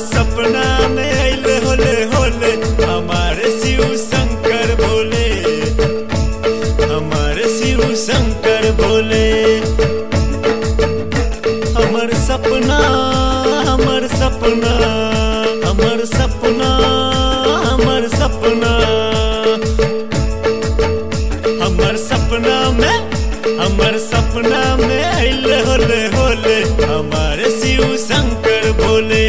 सपना में अइले होले होले हमारे शिव शंकर भोले हमारे शिव शंकर भोले हमर सपना हमर सपना हमर सपना हमर सपना हमर सपना में हमर सपना में अइले होले होले हमारे शिव शंकर भोले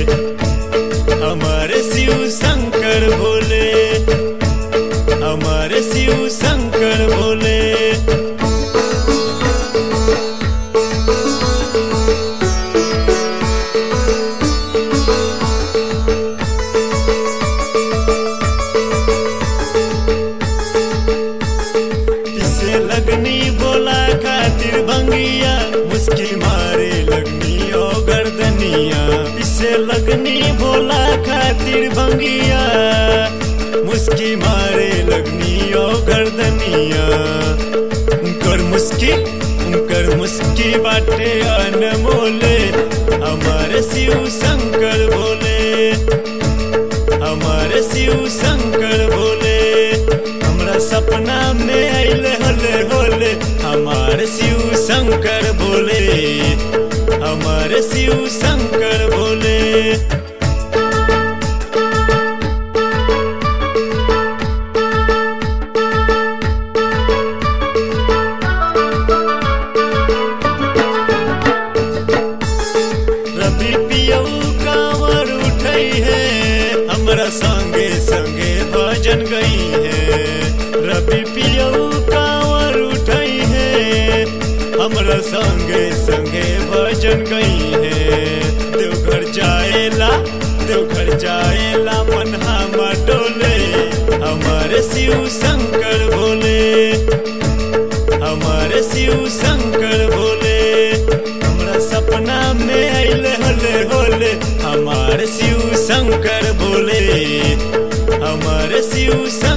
हमारे शिव शंकर भोले हमारे शिव शंकर भोले किसे लगनी बोला खातिर भंगिया मुस्की मारे लगनी ओ गर्दनिया किसे लगनी बोला खातिर भंगिया मुस्की मारे लगनी ओ गर्दनिया उनकर मुस्की उनकर मुस्की बाटे अनमोले हमारे शिव शंकर भोले हमारे शिव शंकर भोले हमरा सपना में अइले होले होले हमारे शिव शंकर भोले हमारे शिव शंकर भोले रवि पियऊ कांवर उठई है हमरा संगे संगे भजन गई है रवि पियऊ कांवर उठई है हमरा संगे संगे भजन गई है देवघर जाएला देवघर जाएला मन हमर डोले हमारे शिव शंकर भोले हमारे शिव शंकर भोले हमरा सपना में अइले होले होले हमारे शिव शंकर भोले हमारे शिव शंकर